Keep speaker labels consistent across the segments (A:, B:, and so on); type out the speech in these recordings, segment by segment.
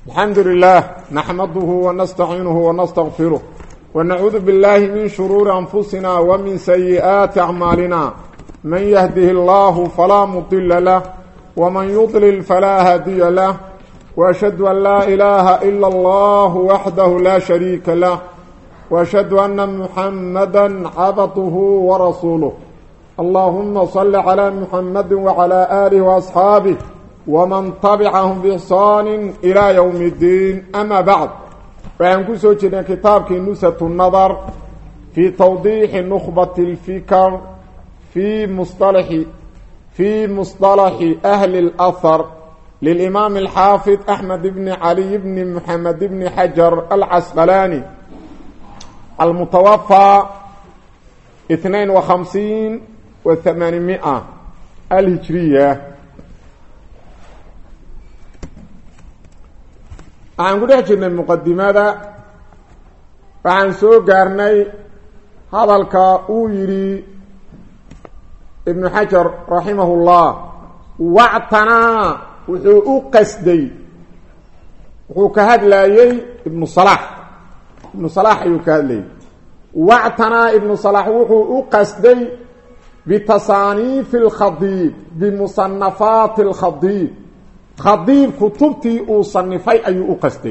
A: الحمد لله نحمده ونستعينه ونستغفره ونعوذ بالله من شرور أنفسنا ومن سيئات أعمالنا من يهده الله فلا مضل له ومن يضلل فلا هادي له وأشهد أن لا إله إلا الله وحده لا شريك له وأشهد أن محمدا عبده ورسوله اللهم صل على محمد وعلى آله وأصحابه ومن طبعهم بإحسان إلى يوم الدين أما بعد فعن كسو جدا كتابك نسة النظر في توضيح نخبة الفكر في مصطلح في مصطلح أهل الأثر للإمام الحافظ أحمد بن علي بن محمد بن حجر العسقلاني المتوفى 52 وثمانمائة الهجرية waxaan ku dhex jirnay muqadimada waxaan soo gaarnay hadalka uu yidhi ibnu xajar raximahullah wactanaa wuxuu u qasday wuxuu ka hadlayey ibnu salax ibnu salax ayuu ka hadlayey wactanaa ibnu salax wuxuu u qasday bitasaaniifi alkhadiib bimusanafaati alkhadiib khadiib kutubtii uu sanifay ayuu u qastay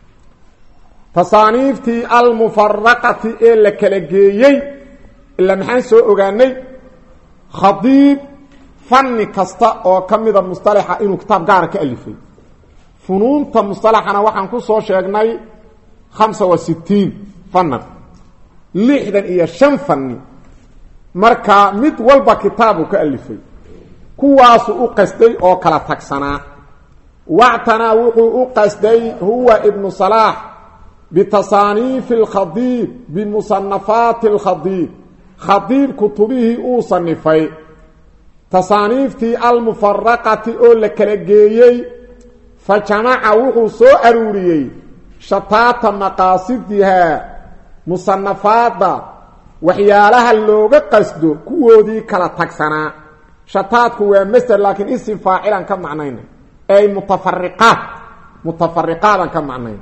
A: tasaaniiftii almufaraqati ee la kala geeyey ilaa maxaan soo ogaanay khadiib fanni kasta oo ka mida mustalaxa inuu kitaab gaara ka alifay funuunta mustalaxana waxaan ku soo sheegnay khamsa wa sittiin fannan lixdan iyo shan fanni marka mid walba kitaabu ka alifay kuwaasu u qastay oo kala tagsanaa wactanaa wuxuu u qasday huwa ibnu salaax bitasaaniifi alkhadiib bimusanafaati alkhadiib khadiib kutubihii uu sanifay tasaaniiftii almufaraqati oo la kala geeyey fa jamaca wuxuu soo aruuriyey shataata maqaasidihaa musanafaadda waxyaalaha looga qasdo kuwoodii kala tagsanaa shataadku waa masder laakiin isim faacilan ka macnayna ay mutafariqaad mutafariqaadan ka macnayn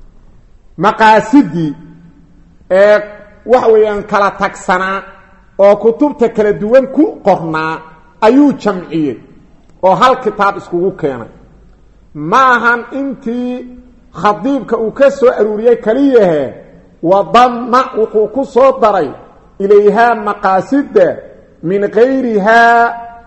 A: maqaasidii ee waxa weeyaan kala tagsanaa oo kutubta kala duwan ku qornaa ayuu jamciyey oo hal kitaab iskugu keenay ma ahan intii khadiibka uu ka soo aruuriyey keliyahe wadama wuxuu ku soo daray ilayhaa maqaasida min gayrihaa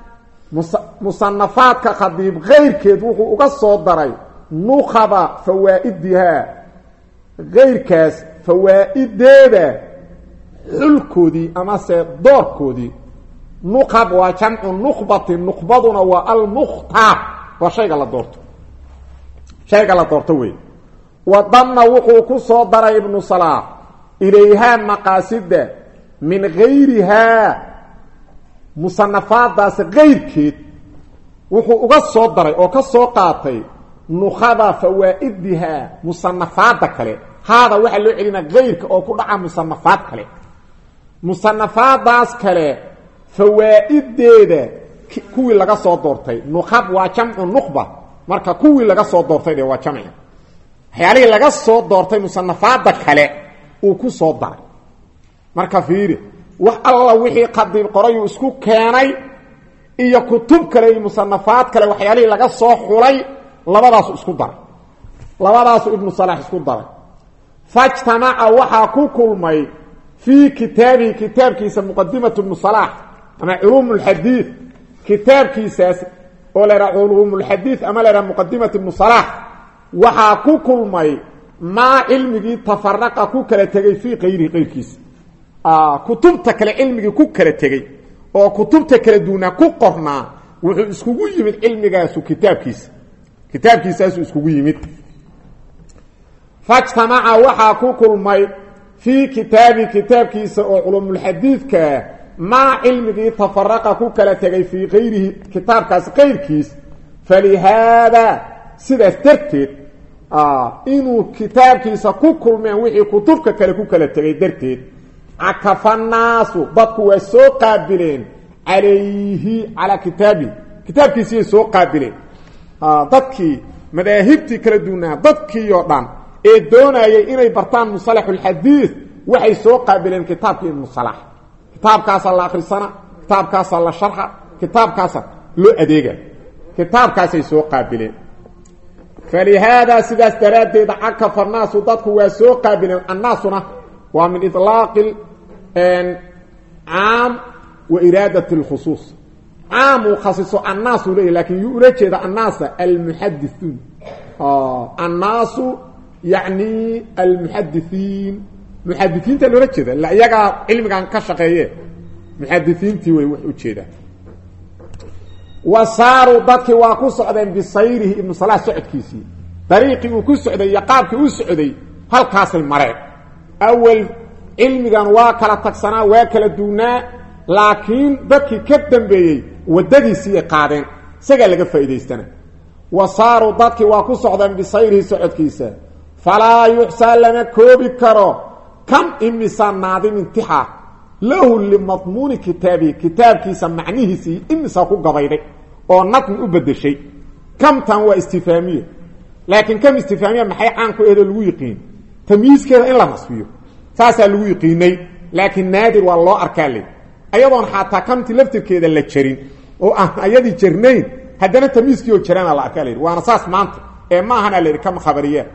A: musanafaadka khadiib kayrkeed wuxuu uga soo daray nukhaba fawaa'idihaa kayrkaas fawaa'ideeda xulkoodii amase doorkoodii nuqab waa jamcu nuqbati nuqbaduna waa almukhtaar waa shayga la doorto shayga la doorto wey wadana wuxuu ku soo daray ibnu salaax ilayhaa maqaasida min gayrihaa musanafaadaas kayrkeed wuxuu uga soo daray oo ka soo qaatay nukhada fawaa'idihaa musanafaada kale haada waxaa loo celina kayrka oo ku dhaca musanafaad kale musanafaadaas kale fawaa'ideeda kuwii laga soo doortay nukhab waa jamcu nukhba marka kuwii laga soo doortay de waa jamci waxyaalihii laga soo doortay musanafaada kale uu ku soo daray marka fiiri wax alla wixii khadiib qorayuu isku keenay iyo kutub kale iyo musanafaad kale waxyaalihii laga soo xulay labadaasu isku daray labadaasu ibnu salax isku daray fajtamaca waxaa ku kulmay fii kitaabihi kitaabkiisa muqadimatu ibnu salax ama culuum lxadiid kitaabkiisaas oo la yhaha culuum lxadiid ama la yhaha muqadimat ibnu salax waxaa ku kulmay maa cilmigii tafaraqa ku kala tegay fii kayrihi qayrkiisa kutubta kale cilmigii ku kala tegey oo kutubta kala duunaa ku qornaa wuxuu iskugu yimid cilmigaasu kitaabkiisa kitaabkiisaasuu iskugu yimid fajtamaca waxaa ku kulmay fii kitaabi kitaabkiisa oo culumulxadiidkaa maa cilmigii tafaraqa ku kala tegay fii kayrihi kitaabkaas kayrkiis falihaadaa sidaas darteed inuu kitaabkiisa ku kulmeen wixii kutubka kale ku kala tegay darteed cakafa naasu dadku waa soo qaabileen calayhi calaa kitaabihi kitaabkiisiyay soo qaabileen dadkii madaahibtii kala duwanaa dadkiioo dhan ee doonayay inay bartaan musalaxulxadiid waxay soo qaabileen kitaabkii ibnu salax kitaabkaasaa la akhrisana kitaabkaasaa la sharxa kitaabkaasa loo adeega kitaabkaasay soo qaabileen falihaadaa sidaas daraaddeed cakafa annaasu dadku waa soo qaabileen annaasuna waa min ilaaqi caam wa iraadat اlkhusuus caam uu khasiso annaasu leeyahy lakin yuu ula jeeda annaasa almuxadithuun annaasu yacni almuxadithiin muxadisiinta loola jeeda ila iyagaa cilmigan ka shaqeeye muxadisiintii way wax u jeedaan wa saaruu dadkii waa ku socdeen bisayrihi ibnu salaah socodkiisii dariiqii uu ku socday iyo qaabkii u socday halkaasay mareen awel cilmigan waa kala tagsanaa waa kala duwnaa laakiin dadkii ka dambeeyey waddadiisiiyay qaadeen isagaa laga faa'idaystana wa saaruu dadkii waa ku socdeen bisayrihi socodkiisa falaa yuxsaa lama koobi karo kam imisa naadimin tixa lahu limadmuuni kitaabihi kitaabkiisa macnihiisii imisa ku gabayday oo nadmi u bedeshay kamtan waa istifaamiya laakiin kam istifaamiya maxay caan ku ehdoo lagu yiqiin tamyiiskeeda in la nasfiyo saasaa lagu yiqiinay laakiin naadir waa loo arkaa le ayadoon xataa kamti laftirkeeda la jarin oo aan ayadii jarnayn haddana tamyiiskii oo jaraana la arkaa la yidhi waana saas maanta ee ma ahana la yidhi kama khabariyaa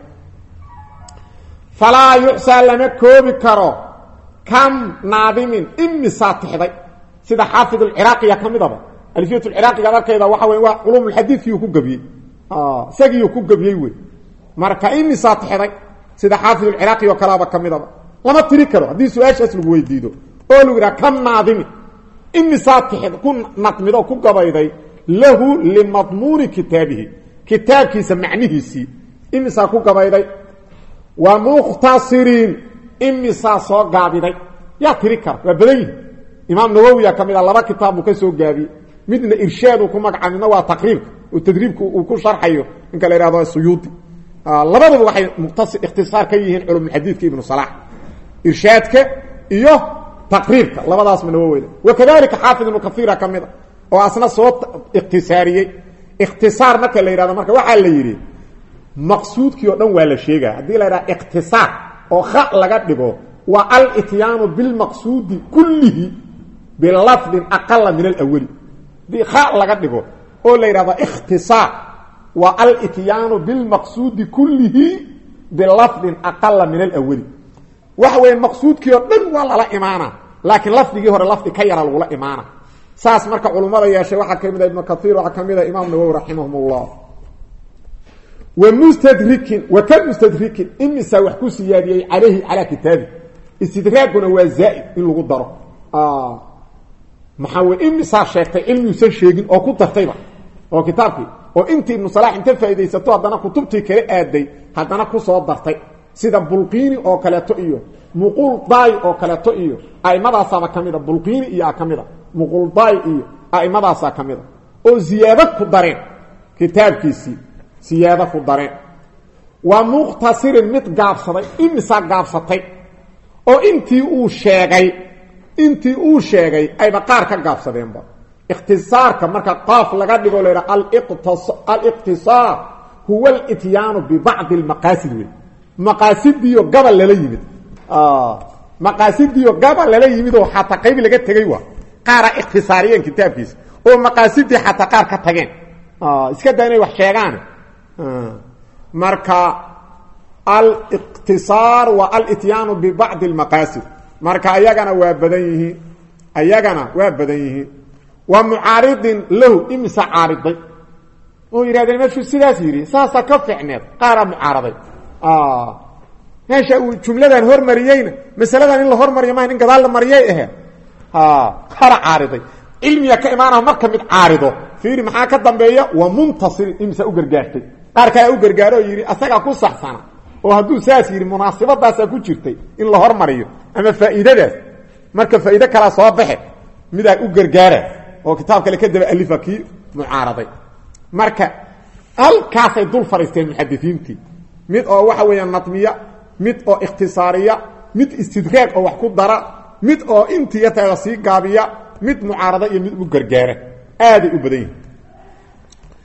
A: falaa yuxsaa lama koobi karo kam naadimin imisaa tixday sida xaafid alciraaqiya ka midaba alfiyat lciraaqiga darkeeda waxa wey waa culumulxadiidkiiuu ku gebiyey isagiiuu ku gebiyey wey marka imisaa tixday sida xaafid alciraaqi oo kaleaba ka midaba lama tiri karo haddii su-aashaas lagu weydiido oo lagu yidhaha kam naadimin imisaa tixd ku nadmido ku gabayday lahu limadmuuni kitaabihi kitaabkiisa macnihiisii imisaa ku gabayday wa mukhtasiriin imisaa soo gaabiday yaa tiri kara waa badan yihi imaam nawowiya ka mid a laba kitaab buu ka soo gaabiyey midna irshaaduu ku magaca midna waa taqriibka oo tadriibka uu ku sharxayo ninka la ihahdo suyuudi labaduba waxay muqtasi ikhtisaar ka yihiin culumulxadiidka ibnu salax irshaadka iyo taqriibka labadaasma nawowi wakadalika xaafid ibnu kaiira ka mid a oo asna soo ikhtisaariyey ikhtisaar marka la yidhahdo marka waxaa la yidhi maqsuudkii oo dhan waa la sheegaya haddii la yidhaha ikhtisaar oo kha laga dhigo waa alityaanu bilmaqsuudi kullihi bilafdin aqala min alawali hadii kha laga dhigo oo la yidhahdo ikhtisaar waa alityaanu bilmaqsuudi kullihi bilafdin aqala min alawali waxa weeye maqsuudkii oo dhan waa lala imaana laakiin lafdigii hore lafdi ka yara lagula imaana saas marka culummada yeeshay waxaa ka mid a ibnu kaiir waxaa ka mid a imaam nawowi raximahum ullah wmustadrikin wa ka mustadrikin imisaa wax ku siyaadiyey calayhi calaa kitaabi istidraaguna waa zaaid in lagu daro maxaa wey imisaa sheegtay cilmiuusan sheegin oo ku dartayba oo kitaabkii oo intii ibnu salax inta faaidaysato haddana kutubtii kala aaday haddana kusoo dartay sida bulqiini oo kaleeto iyo muquldaay oo kaleeto iyo aimadaasaba ka mida bulqiini iyo a ka mida muquldaay iyo aimadaasa ka mida oo ziyaado ku dareen kitaabkiisii siyaado ku dareen waa mukhtasirin mid gaabsaday imisaa gaabsatay oo intii uu sheegay intii uu sheegay ayba qaar ka gaabsadeenba ikhtisaarka marka qaaf laga dhigo la yidhaha aliqtisaar huwa alityaanu bibacdi almaqaasid wey maqaasidiyo gabal lala yimid maqaasidiyo gabal lala yimid oo xataa qayb laga tegey waa qaara ikhtisaariyeen kitaabkiisa oo maqaasidii xataa qaar ka tageen iska daa inay wax sheegaan marka aliqtisaar waa alityaanu bibacdi almaqaasid marka ayagana waa badan yihiin ayagana waa badan yihiin wa mucaaridin lahu imisa caariday oo yidhahdeen meeshuu sidaas yidhi saasaa ka ficneed qaaraa mucaaraday meesha uu jumladan hormariyeyna masaladan in la hormariyo maha in gadaal la mariyay aheed qara caariday cilmiga ka imaanaa marka mid caarido fiiri maxaa ka dambeeya waa muntasir imisa u gargaartay qaar kalea u gargaaro oo yidhi asagaa ku saxsana oo hadduu saas yidhi munaasibadaasaa ku jirtay in la hormariyo ama faa'iidadaas marka faa'iide kalaa soo baxe midaa u gargaara oo kitaab kale ka daba alifa kii mucaaraday marka halkaasay dul fadhiisteen muxadisiintii mid oo waxa weeya nadmiya mid oo ikhtisaariya mid istidraag oo wax ku dara mid oo intii yarteeda sii gaabiya mid mucaarada iyo mid u gargaara aaday u badan yihin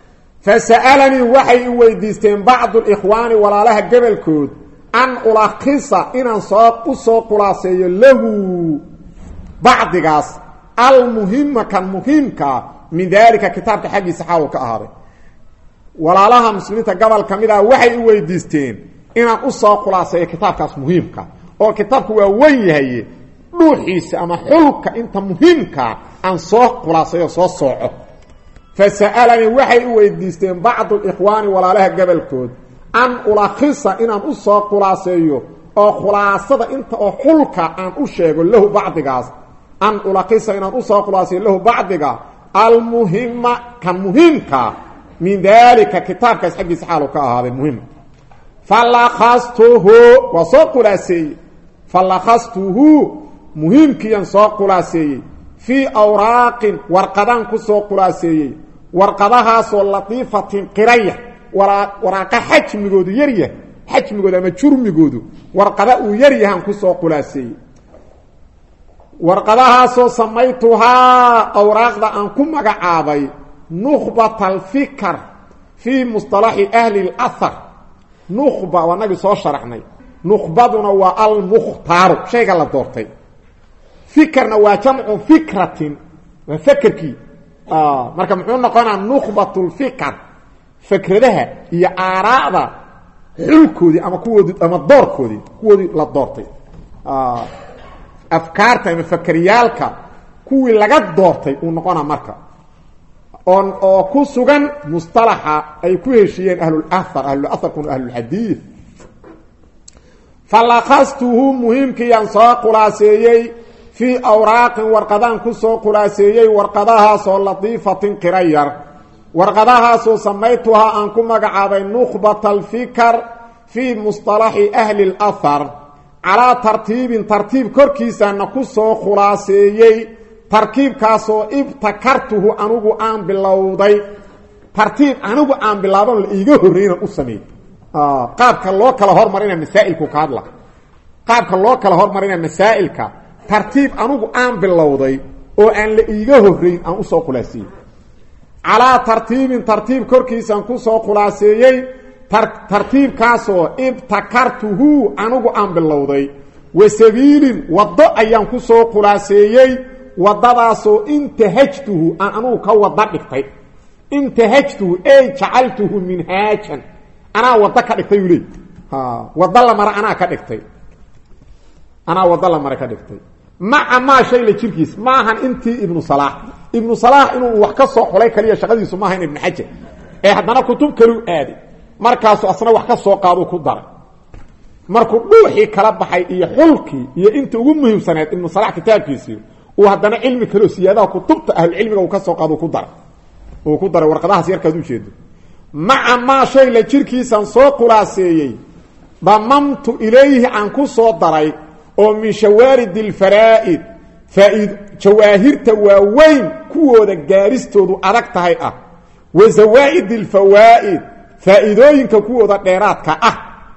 A: fasa'alanii waxay i weydiisteen bacdu likhwaani walaalaha gobolkood an ulakisa inaan soo u soo khulaaseeyo lahu bacdigaas almuhima kan muhiimkaa min daalika kitaabka xaggiisa xaalu ka ahaaday walaalaha muslimiinta gobol ka mid ah waxay i weydiisteen inaan u soo khulaaseeyo kitaabkaas muhiimka oo kitaabku waa wen yahaye dhuuxiisa ama xulka inta muhiimkaa aan soo khulaaseeyo soo sooco fasa'alanii waxay i weydiisteen bacdu likhwaani walaalaha gobolkood an ulakisa inaan u soo khulaaseeyo oo khulaasada inta oo xulka aan u sheego lahu bacdigaas an ulakisa inaan usoo khulaaseeyo lahu bacdiga almuhima kan muhiimkaa min daalika kitaabkaas xaggiisa xaalu ka ahaaday muhim falakastuhu waa soo khulaaseeyey falakastuhu muhiimkiiyan soo khulaaseeyey fii awraaqin warqadaan ku soo khulaaseeyey warqadahaasoo latiifatin qiraya waraaqa xajmigoodu yaryah xajmigoodu ama jurmigoodu warqada uu yaryahaan kusoo khulaaseeyey warqadahaasoo samaytuhaa awraaqda aan ku magacaabay nukhbat alfikr fii musطalaxi ahli اlahar nukhba waa nagii soo sharaxnay nukhbaduna waa almukhtaaru shayga la doortay fikerna waa jamcu fikratin waa fekerkii marka muxuu noqonaa nukhbat lfikr fikradaha iyo aaraa'da xulkoodii ama kuwoodi ama doorkoodii kuwoodii la doortay afkaarta ama fakeryaalka kuwii laga doortay uu noqonaa marka on oo ku sugan musطalaxa ay ku heshiiyeen ahlulahar ahlulaharkuna ahlulxadiid falakastuhu muhiimkiiyaan soo khulaaseeyey fii awraaqin warqadaan ku soo khulaaseeyey warqadahaasoo latiifatin qira yar warqadahaasoo samaytuhaa aan ku magacaabay nukhbat alfikr fii musطalaxi ahli اlahar calaa tartiibin tartiib korkiisaana ku soo khulaaseeyey tarkiibkaasoo ibtakartuhu anigu aan bilowday tartiib anigu aan bilaaban la iiga horreynan u sameey qaabka loo kala hormarina masaa'ilku ka hadla qaabka loo kala hormarina masaa'ilka tartiib anigu aan bilowday oo aan la iiga horrayn aan usoo khulaaseeyey calaa tartiibin tartiib korkiisaan ku soo khulaaseeyey tartiibkaasoo ibtakartuhu anigu aan bilowday wa sabiilin waddo ayaan ku soo khulaaseeyey waddadaasoo intahajtuhu aan anugu ka wada dhigtay intahajtuhu ey jacaltuhu minhaajan anaa waddo ka dhigtay uu leey waddo la mara anaa ka dhigtay anaa waddo la mara ka dhigtay maca maa shay la jirkiis maahan intii ibnu salaax ibnu salaax inuu wax ka soo xulay kaliya shaqadiisu maaha in ibnu xajar ee haddana kutub kaluu aaday markaasu asna wax ka soo qaaduu ku daray markuu dhuuxii kala baxay iyo xulkii iyo inta ugu muhiimsaneed ibnu salaax kitaabkiisii uu haddana cilmi kaleo siyaadaha kutubta ahlucilmiga uu ka soo qaado ku daray uu ku daray warqadahaas yarkaad ujeedo maca maa shay la jirkiisaan soo khulaaseeyey damamtu ilayhi aan ku soo daray oo min shawaarid alfaraa'id faaid jawaahirta waaweyn kuwooda gaaristoodu adag tahay ah wa zawaa'id alfawaa'id faa'iidooyinka kuwooda dheeraadka ah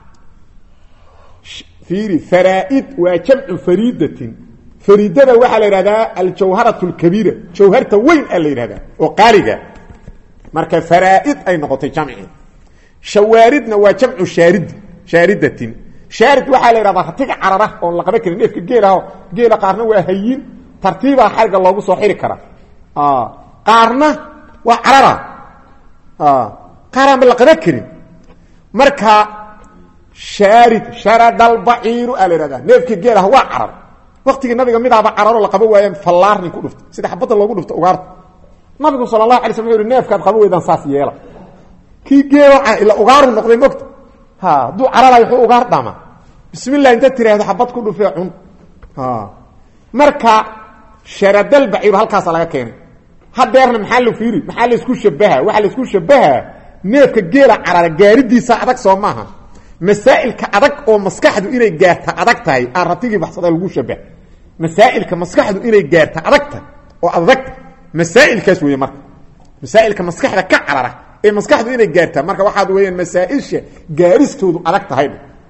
A: fiiri faraa'id waa jamcu fariidatin fariidada waxaa la yidhahdaa aljawharat اlkabiira jawharta weyn a la yidhahdaa oo qaaliga marka faraa'id ay noqotay jamci shawaaridna waa jamcu shaarid shaaridatin shaarid waxaa la yidhahdaa ratiga carara oon la qaban karin neefka geelaho geela qaarna waa hayin tartiibaa xariga loogu soo xiri karaa qaarna waa carara qaaraan ba la qaban karin marka shaarid sharadalbaciiru aa la yidhahdaa neefka geelaha waa carar waktigii nabiga midaaba cararo la qaba waayeen fallaar nin ku dhufta sida xabadda loogu dhufto ugaarta nabigu sala allahu alay slam wuxu uhi neefkaad qaba weydaan saas yeela kii geeloca ila ugaaru noqday mogta ha hadduu cararayo wuxuu ugaar dhama bismi llah inta tiraahdo xabad ku dhufee cun marka sharadalbaciiru halkaasa laga keenay hadeerna maxaa la fiiri maxaa laysku shabaha waxaa laysku shabahaa neefka geela carara gaaridiisa adag soo maaha masaa'ilka adag oo maskaxdu inay gaarta adag tahay aan ratigii baxsada lagu shabah masaa'ilka maskaxdu inay gaarta adag tahay oo adagta masaa'ilkaas weeye marka masaa'ilka maskaxda ka carara ee maskaxdu inay gaartaa marka waxaad weeyaan masaa-isha gaaristoodu adag tahay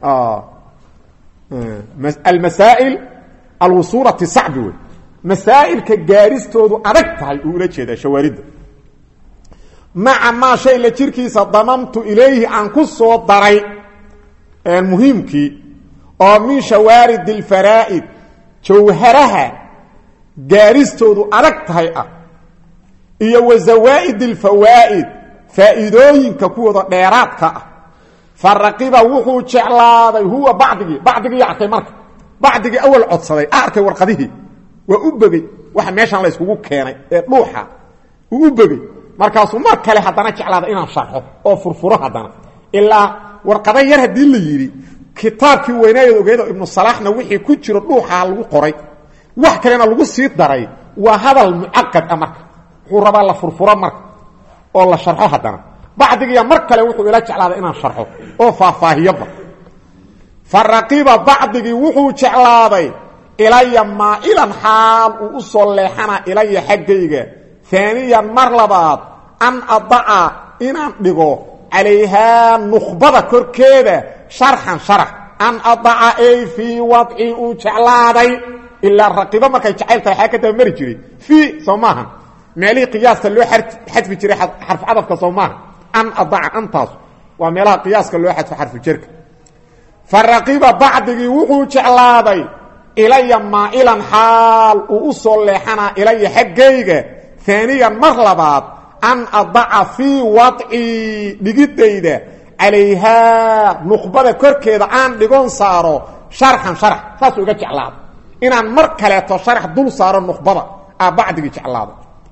A: almasaa'il alwusuulati sacbi wey masaa'ilka gaaristoodu adag tahay uu ula jeedaa shawaaridda maca maa shay la jirkiisa damamtu ilayhi aan ku soo daray muhiimkii oo min shawaaridi alfaraa'id jawharaha gaaristoodu adag tahay ah iyo wa zawaa'id alfawaa'id faa'iidooyinka kuwooda dheeraadka ah fa raqiba wuxuu jeclaaday huwa bacdigii bacdigii arkay marka bacdigii awal codsaday a arkay warqadihii waa u begey waxa meeshaan la yskugu keenay ee dhuuxa uu u begey markaasuu mar kale haddana jeclaada inaan sharxo oo furfuro haddana ilaa warqada yar haddii la yidhi kitaabkii weynaayeed ogeedo ibnu salaaxna wixii ku jiro dhuuxaa lagu qoray wax kalena lagu sii daray waa hadal mucaqad ah marka wuxuu rabaa la furfuro marka oo la sharxo haddana bacdigiiya mar kale wuxuu ila jeclaaday inaan sharxo oo faahfaahiyoba fa raqiba bacdigii wuxuu jeclaaday ilaya maa'ilan xaal uu u soo leexana ilaya xaggayga aaniyan mar labaad an adaca inaan dhigo calayhaa nukhbada korkeeda sharxan sharax an adaca ay fii wadci uu jeclaaday ilaa raqibo markay jacayl tahay xaa ka daba mari jiray fii soo maaha meelihii qiyaaska loo xadfi jiray xarfu cadafka soo maaha an adaca antaas waa meelaha qiyaaska loo xadfo xarfu jerka fa raqiba bacdigii wuxuu jeclaaday ilaya maa'ilan xaal uu u soo leexanaa ilaya xaggayga aaniyan mar labaad an adaca fii wadcii dhigidayda calayhaa nuqbada korkeeda aan dhigon saaro sharxan sharax saasuu iga jeclaada inaan mar kaleeto sharax dul saaro nuqbada aa bacdigii jeclaada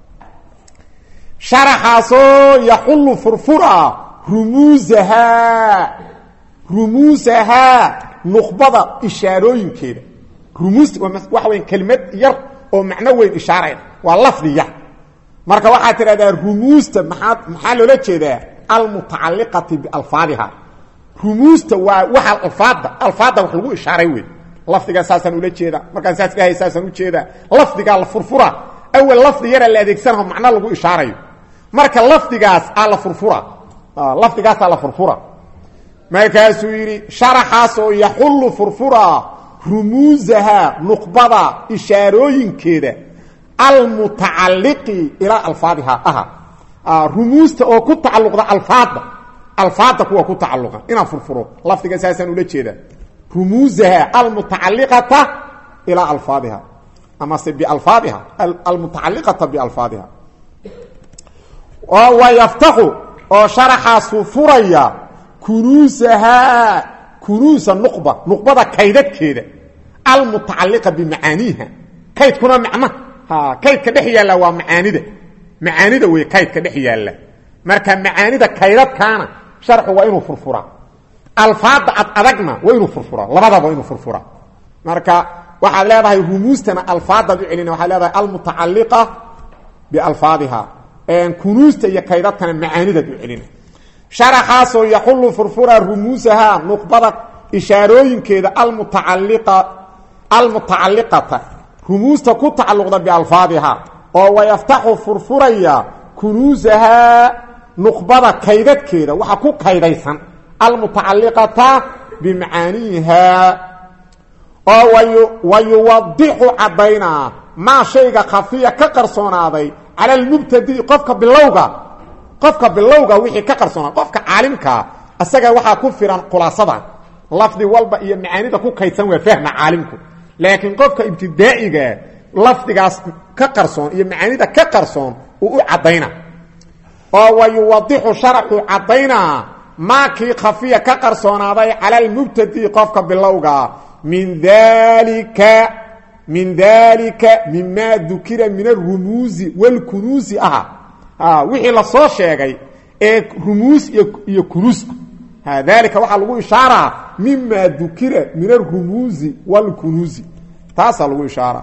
A: sharaxaasoo yaxullu furfura rumuusahaa rumuusahaa nuqbada ishaarooyinkeeda rumuusta waxa weya kelimad yar oo macno weyn ishaarayda waa lafdi yar marka waxaad tidhahdaa rumuusta maxaa maxaa loola jeedaa almutacaliqati bialfaadiha rumuusta waa waxa alfaadda alfaadda wax lagu ishaaray wey lafdigaa saasaan ula jeeda markaan saas dhahay saasaan ujeedaa lafdigaa la furfura awel lafdi yaraa la adeegsanaho macno lagu ishaarayo marka lafdigaas aa la furfura lafdigaasaa la furfura markaasuu yidhi sharaxaas oo yaxullu furfura rumuusaha nuqbada ishaarooyinkeeda almutacaliqi ilaa alfaadiha aha rumuusta oo ku tacaluqda alfaadda alfaadda kuwa ku tacaluqa inaan furfuro lafdiga saasaan ula jeedaa rumuusaha almutacaliqata ilaa alfaadiha amase bialfaadiha almutacaliqata bialfaadiha oo wayaftaxu oo sharaxaasu furaya kunuusahaa kunuusa nuqba nuqbada kaydadkeeda almutacaliqa bimacaaniiha kaydkuna macna kaydka dhex yaalla waa macaanida macaanida wey kaydka dhex yaalla marka macaanida kaydadkaana sharxu waa inuu furfuraa alfaadda ad adagna waa inuu furfuraa labadaba waa inuu furfuraa marka waxaad leedahay rumuustana alfaadaad u celina waxaad leedahay almutacaliqa bialfaadiha kunuusta iyo kaydadkana macaanidaad u celina sharaxaasoo yaxullu furfura rumuusaha nuqbada ishaarooyinkeeda almutacaliqa almutacaliqata rumuusta ku tacaluqda bialfaadiha oo wayaftaxu furfuraya kunuusahaa nuqbada kaydadkeeda waxa ku kaydaysan almutacaliqata bimacaaniiha oo wayuwadixu caddaynaa maa shayga khafiya ka qarsoonaaday cala almubtadii qofka bilowga qofka bilowga wixii ka qarsoonaaday qofka caalimkaa isaga waxaa ku firan khulaasada lafdi walba iyo macaanida ku kaydsan waa fahma caalimku laakiin qofka ibtidaa'iga lafdigaas ka qarsoon iyo macaanida ka qarsoon uu u caddayna oo wayuwadixu sharaxu caddaynaa maakii khafiya ka qarsoonaaday cala almubtadi qofka bilowga min dalika min dalika mimaa dukira min arumuusi wاlkunuusi aha wixii lasoo sheegay ee rumuus iyo kunuuska dalika waxaa lagu ishaaraa mima dukira min arumuusi wاlkunuusi taasaa lagu ishaara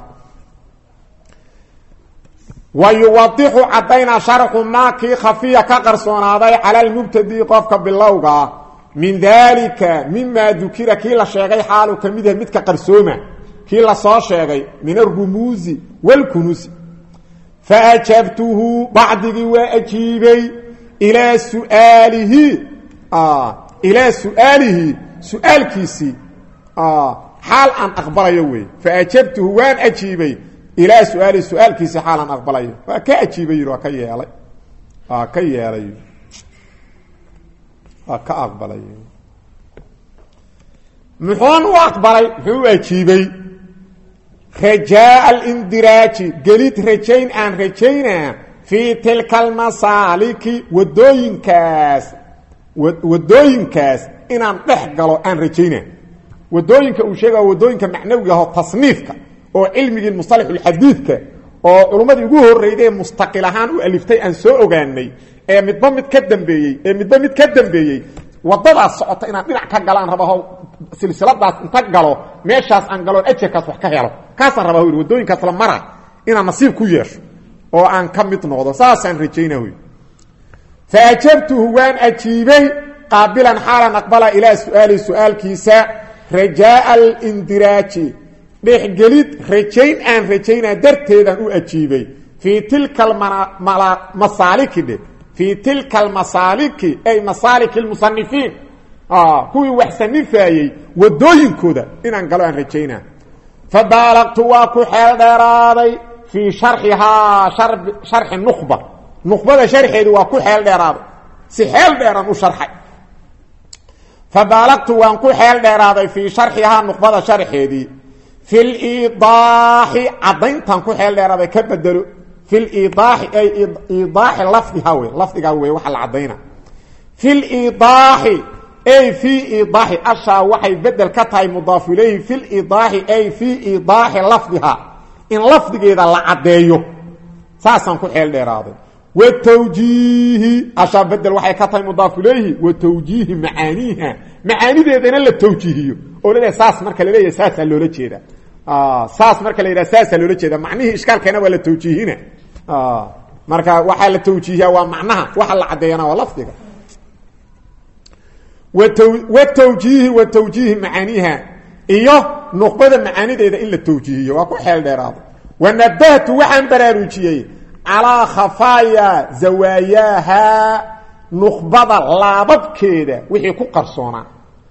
A: wayuwadixu caddaynaa sharxu maa kii khafiya ka qarsoonaaday cala lmubtadi qofka bilowga min dalika mima dukira kii la sheegay xaalu ka mid yahay midka qarsooma kii lasoo sheegay min arumuusi wاlkunuusi faajabtuhu bacdigii waa ajiibay ilaa suaalihi ilaa su'aalihi su-aalkiisii xaal aan aqbalayo wey faajabtuhu waan ajiibay ilaa su-aalihi su-aalkiisii xaal aan aqbalayo waa ka ajiibay yidhi waa ka yeelay waa ka yeelay waa ka aqbalay muxuun u aqbalay muxuu u ajiibay rajaa alindiraaji gelid rajayn aan rajaynaa fii tilka almasaaliki wadooyinkaas wadooyinkaas inaan dhex galo aan rajaynaa wadooyinka uu sheega wadooyinka macnawiga aho tasniifka oo cilmigii musalaxulxadiidka oo culummadii ugu horreyday ee mustaqil ahaan u aliftay aan soo ogaanay ee midba mid ka dambeeyey ee midba mid ka dambeeyey wadadaas socota inaan dhinac ka galaan rabaho silsiladaas inta galo meeshaas aan galoon ajarkaas wax ka helo kaasaan rabaa yidhi wadooyinkaas la mara inaan nasiib ku yeesho oo aan ka mid noqdo saasaan rajayna wy fa ajabtuhu waan ajiibay qaabilan xaalan aqbala ilaa su-aali su-aalkiisa rajaa'a alindiraaji dhexgelid rajayn aan rajaynaa darteedaan u ajiibay fii tilka masaaliki dhe fii tilka almasaaliki ay masaaliki lmusanifiin kuwii wax sanifaayey wadooyinkooda inaan galo aan rajaynaa fabaalaqtu waa ku xeel dheeraaday fii sharxihaa sharxi nuqba nuqbada sharxeedi waa ku xeel dheeraaday si xeel dheeraan u sharxay fabaalaqtu waan ku xeel dheeraaday fii sharxihaa nuqbada sharxeedii fi liidaaxi caddayntan ku xeel dheeraaday ka bedelo fi liidaaxi ay iidaaxi lafdiha wey lafdigaa wey waxa la caddayna fi liidaaxi ay fii iidaaxi ashaa waxay bedel ka tahay mudaaf ilayhi fi liidaaxi ay fii iidaaxi lafdiha in lafdigeeda la caddeeyo saasaan ku xeel dheeraaday wa tawjiihi ashaa bedel waxay ka tahay mudaaf ilayhi wa tawjiihi macaaniiha macaanideedana la tawjiihiyo oo laleeyahay saas marka la leeyahay saasaa loola jeeda saas marka la yidhaha saasaa loola jeeda macnihii ishkaalkeena waa la tawjiihina marka waxaa la tawjiihiya waa macnaha waxa la caddeeyana waa lafdiga watawjiihi wa tawjiihi macaaniiha iyo nuqbada macaanideeda in la tawjiihiyo waa ku xeel dheeraado wanabahtu waxaan baraarujiyey calaa khafaaya zawaayaaha nuqbada laababkeeda wixii ku qarsoonaa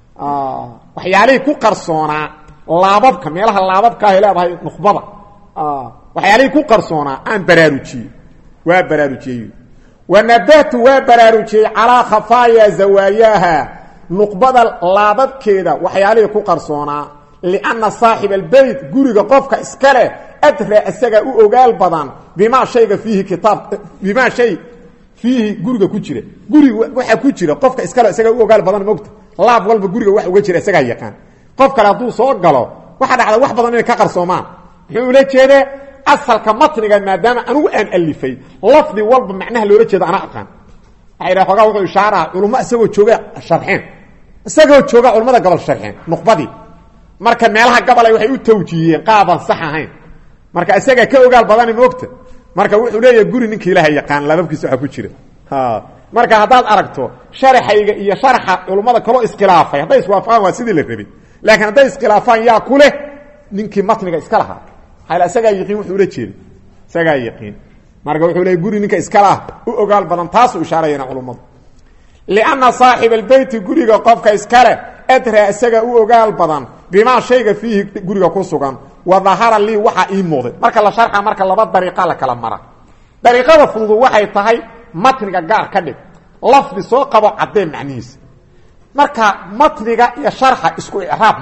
A: waxyaalihii ku qarsoonaa laababka meelaha laababka ahay leedahay nuqbada waxyaalihii ku qarsoonaa aan baraarujiyey waa baraarujiyey wanabahtu waa baraarujiyey calaa khafaaya zawaayaaha nuqbada laababkeeda waxyaalihii ku qarsoonaa lianna saaxiba albeyt guriga qofka iska leh adra isagaa u ogaal badan bimaa shayga fiihi kitaab bimaa shay fiihi guriga ku jira guriga waxaa ku jira qofka iskale isagaa u ogaal badan mogta laab walba guriga wax uga jira isagaa yaqaan qof kale hadduu soo galo waxaa dhacda wax badan inay ka qarsoomaan muxuu ula jeedaa asalka matniga maadaama anugu aan alifay lafdi walba macnaha loola jeeda ana aqaan waxay dhaha xoogaa wuxuu ishaaraha culummo isagoo jooga sharxeen isagoo jooga culummada gobol sharxeen nuqbadii marka meelaha gabalay waxay u tawjiihiyeen qaabaan sax ahayn marka isagaa ka ogaal badani moogta marka wuxuu leeyahay guri ninka ilaaha yaqaan laababkiisa waxa ku jira marka haddaad aragto sharaxayga iyo sharaxa culummada kaloo iskhilaafay hadday iswaafaqaan waa sidii la rabay laakiin hadday iskhilaafaan yaa ku leh ninkii matniga iska lahaa hayla isagaa yaqiin wuxuu ula jeeda isagaa yaqiin marka wuxuu leeyahy guri ninka iska laha u ogaal badan taasuu ishaarayana culummadu lianna saaxiba albeyti guriga qofka iskale adraa isaga u ogaal badan bimaa shayga fiihi guriga ku sugan wa dahara lii waxaa ii muuqday marka la sharxa marka laba dariiqa la kala mara dariiqada fududu waxay tahay matniga gaar ka dhig lafdi soo qabo caddee macnihiisa marka matniga iyo sharxa isku icraab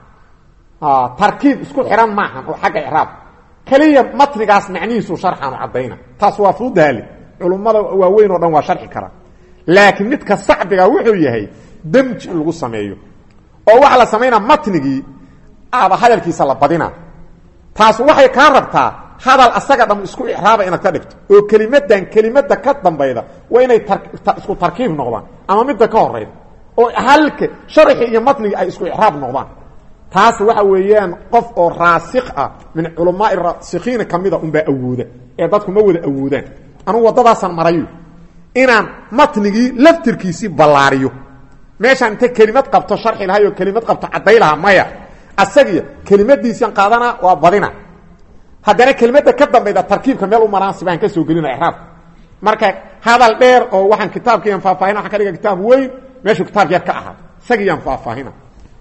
A: maaha tarkiib isku xihan maahan oo xagga icraab keliya matnigaas macnihiisu sharxaanu caddayna taas waa fududaale culummada waaweyn oo dhan waa sharxi karaa laakiin midka sacbiga wuxuu yahay demji in lagu sameeyo oo waxaa la samaynaa matnigii aaba hadalkiisa la badina taas waxay kaa rabtaa hadal asaga dham isku icraaba inaad ka dhigto oo kelimadan kelimada ka dambayda waa inay isku tarkiib noqdaan ama midda ka horeyda oo halka sharxi iyo matnigi ay isku icraab noqdaan taas waxa weeyaan qof oo raasikh ah min culamaai raasikiina kamida unbaa awooda ee dadku ma wada awoodaan anugu waddadaasaan marayo inaan matnigii laftirkiisii ballaariyo meeshaan inta kelimad qabto sharxi lahay oo kelimad qabto cadday lahaa maya asagiyo kelimadiisian qaadana waa badina haddana kelimada ka dambayda tarkiibka meel u maraansi baan ka soo gelina iraabka marka hadal dheer oo waxaan kitaabkiiyan faahfaahina waxaan ka dhiga kitaab weyn meeshuu kitaab yar ka ahaa isagiyaan faahfaahina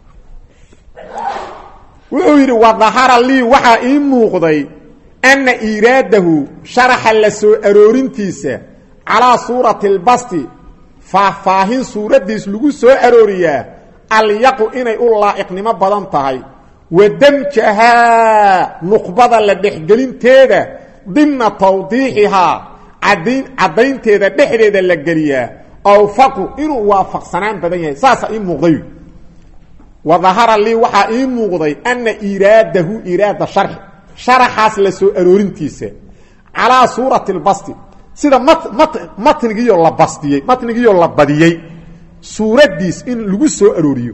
A: wuxuu yidhi wadahara lii waxaa ii muuqday anna iiraadahu sharaxa la soo aroorintiisa calaa suurati lbasti faahfaahin suuraddiis lagu soo arooriyaa alyaqu inay u laa'iqnimo badan tahay wa damjahaa nuqbada la dhexgelinteeda dimna tawdiixihaa cadayn caddaynteeda dhexdeeda la geliyaa awfaqu inuu waafaqsanaan badan yahay saasa ii muuqday wa dahara lii waxaa ii muuqday ana iraadahu iraada sharxi sharaxaas la soo aroorintiisa calaa suurati lbasti sida matnigiioo la bastiyey matnigiioo la badiyey suuraddiis in lagu soo arooriyo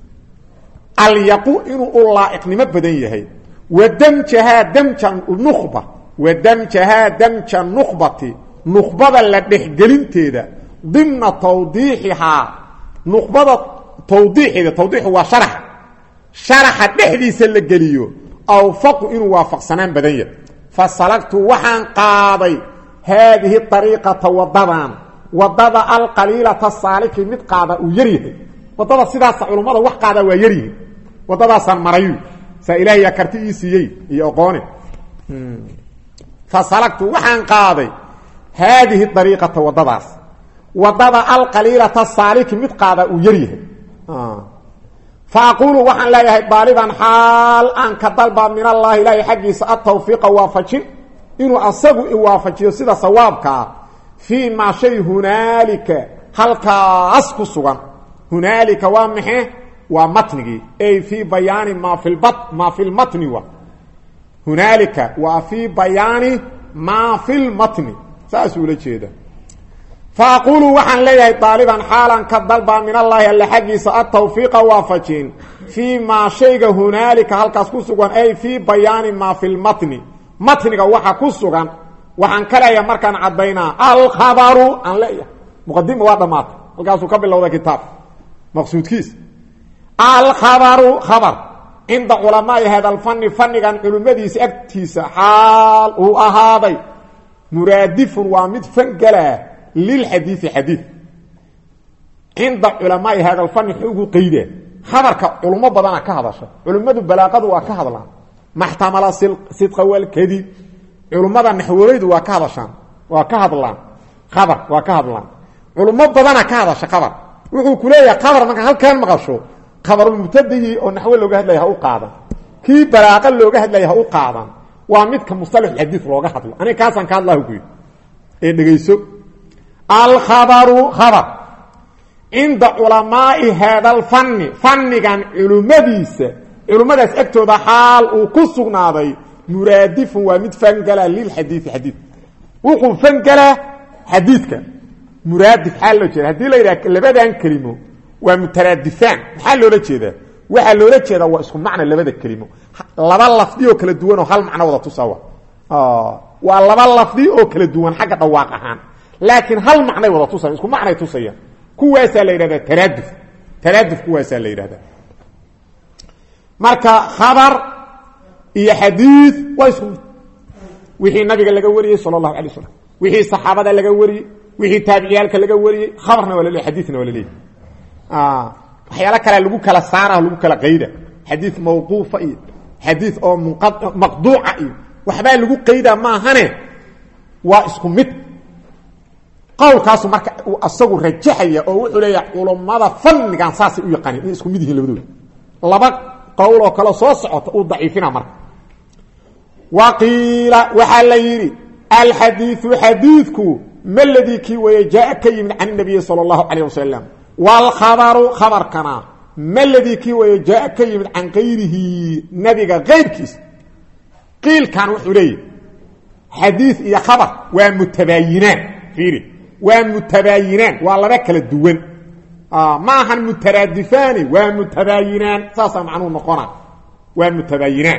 A: alyaqu inuu u laa'iqnimo badan yahay wa damjahaa damja nuqba wa damjahaa damja nuqbati nuqbada la dhexgelinteeda dimna tawdiixihaa nuqbada tawdiixeeda tawdiixu waa sharaxa sharaxa dhexdiisa la geliyo awfaqu inuu waafaqsanaan badan yahay fasalagtu waxaan qaaday haadihi ariiqata wadadan wadada alqaliilata saaliki mid qaada uu yar yahay wadada sidaasa culummada wax qaada waa yaryihi wadadaasaan marayu saa ilaahayaa karti ii siiyey iyo oqoone fasalagtu waxaan qaaday haadihi ariiqata wadadaas wadada alqaliilata saaliki mid qaada uu yar yahay fa aquulu waxaan leeyahay daaliban xaal aan ka dalba min allahi ilaahay xaggiisa atawfiiqa waafajin inuu asagu iwaafajiyo sida sawaabkaa fii maa shay hunaalika halkaas ku sugan hunaalika waa maxe waa matnigii ay fii bayaani maa fi lba maa fi lmatni wa hunaalika waa fii bayaani maa fi lmatni saasuu ula jeeda fa aquulu waxaan leeyahay daaliban xaalan ka dalba min allaahi alle xaggiisa atawfiiqa waafajin fii maa shayga hunaalika halkaas ku sugan ay fii bayaani maa fi lmatni matniga waxa ku sugan waxaan ka leeyahay markaan caddaynaa alkhabaru aan leeyahay muqadima waa dhammaatay halkaasuu ka bilowda kitaab maqsuudkiis alkhabaru khabar cinda culamaai hada alfani fanigan culimmadiisa agtiisa xaal uu ahaaday muraadifun waa mid fangelaa lilxadiii xadii cinda culamaai hada alfani ugu qeyda khabarka culummo badana ka hadasha culimmadu balaaqadu waa ka hadlaan maxtamala sidqa walkadib culummada naxwoleydu waa ka hadashaan waa ka hadlaan khabar waa ka hadlaan culummo badana ka hadasha khabar wuxuu ku leeyahay khabar markaa halkaan maqasho khabarulmubtadihii oo naxwo looga hadlaya ha u qaadan kii balaaqa looga hadlaya ha u qaadan waa midka musalaxulxadiid looga hadlo aniga kaasaan ka hadlah ku ee dhegayso alkhabaru khabar cinda culamaai haada alfani fannigan culimmadiisa culimmadaas agtooda xaal uu ku sugnaaday muraadifun waa mid fangalaa lilxadiii xadiid wuxuu fangalaa xadiidka muraadif xaa loo jeeda hadii la yidhaha labadan kelimo waa mutaraadifaan maxaa loola jeedaa waxaa loola jeedaa waa isku macna labada kelimo laba lafdi oo kala duwan oo hal macno wada tusawa waa laba lafdi oo kala duwan xagga dhawaaq ahaan laakiin hal macnay wada tusayan isku macnay tusayaan kuwaasaa la yidhahdaa taraaduf taraaduf kuwaasaa la yidhahdaa marka khabar iyo xadiid waa isku mid wixii nabiga laga wariyey sala allahu alay slam wixii saxaabada laga wariyey wixii taabiciyaalka laga wariyey khabarna waa laleey xadiidna waa laleeyahy waxyaalo kalea lagu kala saara lagu kala qayda xadiid mawquufa iyo xadiid oo maqduuca iyo waxbaa lagu qaydaa maahane waa isku mid qowlkaasu marka uu asagu rajaxaya oo wuxuu leeyahay culummada fannigan saasay u yaqaaneen inay isku mid yihiin labadooda laba qowl oo kale soo socota uu daciifina marka wa qiila waxaa la yidhi alxadiiu xadiidku ma ladii kii weeye jaa ka yimid can nabiyi sala allahu calayh wasalam waalkhabaru khabarkana ma ladii kii weeye jaa ka yimid can kayrihi nabiga kayrkiisa qiilkan wuxuu leeyahy xadiid iyo khabar waa mutabaayinaan fiiri waa mutabaayinaan waa laba kala duwan ma ahan mutaraadifaani waa mutabaayinaan saasaa macnuu noqona waa mutabaayinaan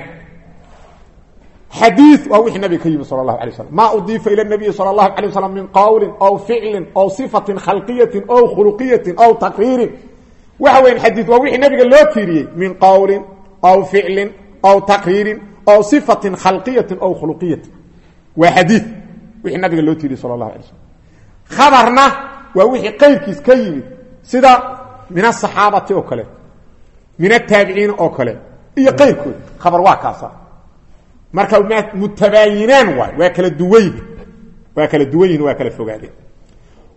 A: xadii waa wixii nabiga ka yimi sal اlahu alay slam ma udiifa ilى الnabiyi salى اlahu alيه waslam min qowli aw ficli aw صifati khalqiyati aw khuluqiyati aw takriirin waxa weya xadii waa wixii nabiga loo tiiriyey min qowli aw ficli aw takriirin aw صifati khalqiyati aw khuluqiyati waa xadii wixii nabiga loo tiiriyey sal اlahu alay slm khabarna waa wixii qayrkiis ka yimid sida min asaxaabati oo kale min ataabiciina oo kale iyo qayrkood khabar waa kaasa marka mutabaayinaan waay waa kala duwan yihin waa kala duwan yihin waa kala fogaadeen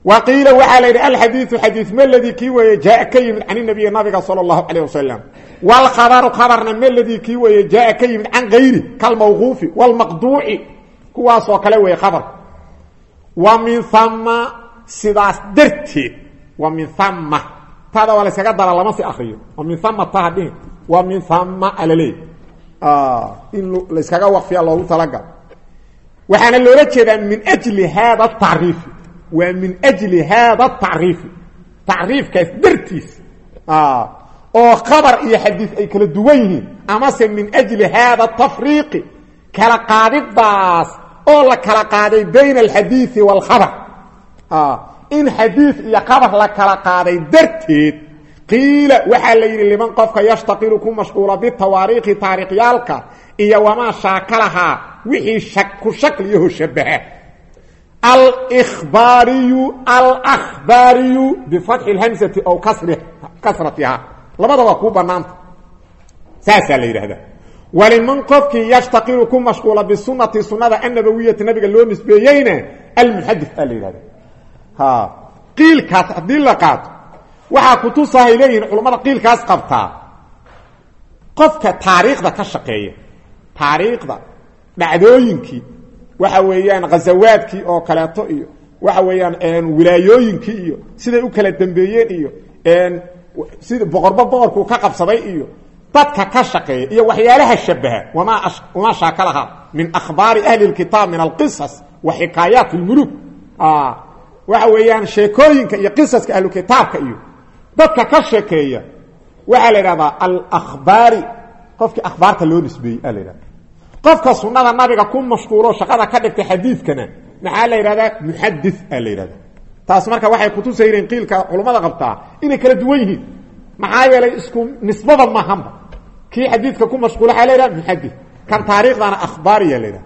A: wa qiila waxaa la yidhi alxadiiu xadiid maladii kii weeye jaaa ka yimid can nabiyi nabiga sala allahu calayh wasalam wlkhabaru khabarna maladii kii weeye jaaa ka yimid can gayri kalmawquufi wlmaqduuci kuwaasoo kale weeye khabarka wa min ama sidaas darteed wa min ama tada waa layskaga dara lama si akriyo wa min ama taha dhihin wa min ama alaleey in layskaga waqfiya loogu talagalo waxaana loola jeedaa min jli haada tacriifi waa min jli haada tacriifi tacriifkaas dartiis oo khabar iyo xadiid ay kala duwan yihiin amase min ajli haada tafriiqi kala qaadidaas oo la kala qaaday bayna alxadiidi waalkhabar in xadiid iyo khabar la kala qaaday darteed qiila waxaa la yidhi liman qofka yashtaqilu ku mashquula bitawaariikhi taariikhyaalka iyo wamaa shaakalahaa wixii ku shakliyaho shabaha albaariyu alkhbaariyu bifatxi lhamsati aw kasratiha labada waa kuu banaanta saasaa la yidhahdaa waliman qofkii yashtaqilu ku mashquula bisunati sunada annabawiyati nabiga loo nisbeeyeyna almuxadis aa la yidhahda qiilkaas haddii la qaato waxaa kutusahay leeyihin culammada qiilkaas qabtaa qofka taariikhda ka shaqeeya taariikhda dhacdooyinkii waxa weeyaan ghazawaadkii oo kaleeto iyo waxa weeyaan wilaayooyinkii iyo siday u kala dambeeyeen iyo sida boqorba boqorkuu ka qabsaday iyo dadka ka shaqeeya iyo waxyaalaha shabaha wamaa wamaa shaakalaha min akhbaari ahli اkitaab min alqisas wa xikaayaat اlmuluk waxa weeyaan sheekooyinka iyo qisaska ahlukitaabka iyo dadka ka sheekeeya waxaa la idhahdaa alkhbaari qofkii akhbaarta loo nisbeeyey aa la idhahda qofka sunada nabiga ku mashquulo shaqada ka dhigtay xadiidkana maxaa la yidhahdaa muxadis aa la yidhahda taas marka waxay kutusayeen qiilka culummada qabtaa inay kala duwan yihiin maxaa yeelay isku nisbada maahanba kii xadiidka ku mashquula waxaa la yidhaha muxadis kan taariikhdana akhbaariya la yidhaha